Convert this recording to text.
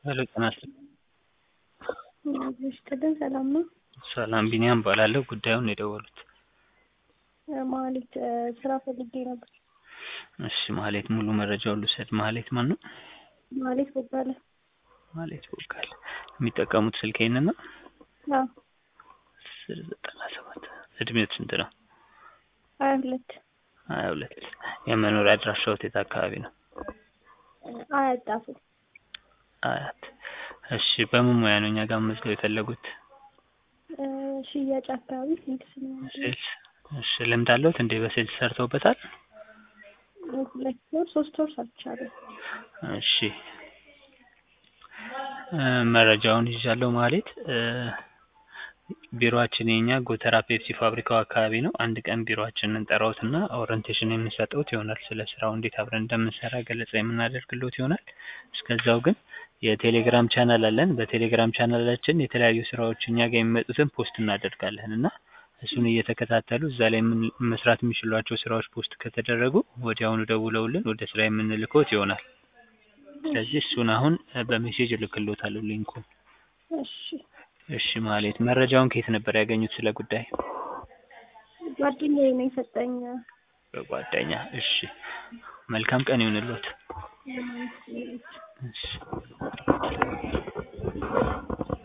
ሄሎ ጤና ይስጥልኝ። ይስጥልን ሰላም ነው? ሰላም ቢኒያም እባላለሁ። ጉዳዩን ነው የደወሉት? ማህሌት ስራ ፈልጌ ነበር። እሺ ማህሌት ሙሉ መረጃውን ልውሰድ። ማህሌት ማን ነው? ማህሌት ቦጋለ። ማህሌት ቦጋለ። የሚጠቀሙት ስልክ ይሄንን ነው? አዎ አስር ዘጠና ሰባት እድሜው ስንት ነው? ሀያ ሁለት ሀያ ሁለት የመኖሪያ አድራሻዎት የት አካባቢ ነው? አያት ጣፉ። አያት። እሺ በምን ሙያ ነው እኛ ጋር መመዝገብ የፈለጉት? ሽያጭ አካባቢ ሴልስ ነው። ሴልስ። እሺ ልምድ አለዎት እንዴ? በሴልስ ሰርተውበታል? ሁለት ወር ሶስት ወር ሰርቻለሁ። እሺ መረጃውን ይዣለሁ ማህሌት። ቢሮአችን የኛ ጎተራ ፔፕሲ ፋብሪካው አካባቢ ነው። አንድ ቀን ቢሮአችንን እንጠራዎትና ኦሪንቴሽን የምንሰጠዎት ይሆናል። ስለ ስራው እንዴት አብረን እንደምንሰራ ገለጻ የምናደርግልዎት ይሆናል። እስከዛው ግን የቴሌግራም ቻናል አለን። በቴሌግራም ቻናላችን የተለያዩ ስራዎች እኛ ጋር የሚመጡትን ፖስት እናደርጋለን እና እሱን እየተከታተሉ እዛ ላይ ምን- መስራት የሚችሏቸው ስራዎች ፖስት ከተደረጉ ወዲያውኑ ደውለውልን ወደ ስራ የምንልክዎት ይሆናል። ስለዚህ እሱን አሁን በሜሴጅ እልክልዎታለሁ ሊንኩን። እሺ እሺ ማህሌት መረጃውን ከየት ነበር ያገኙት ስለ ጉዳይ? ጓደኛዬ ነው የሰጠኝ። በጓደኛ። እሺ መልካም ቀን ይሁንልዎት። እሺ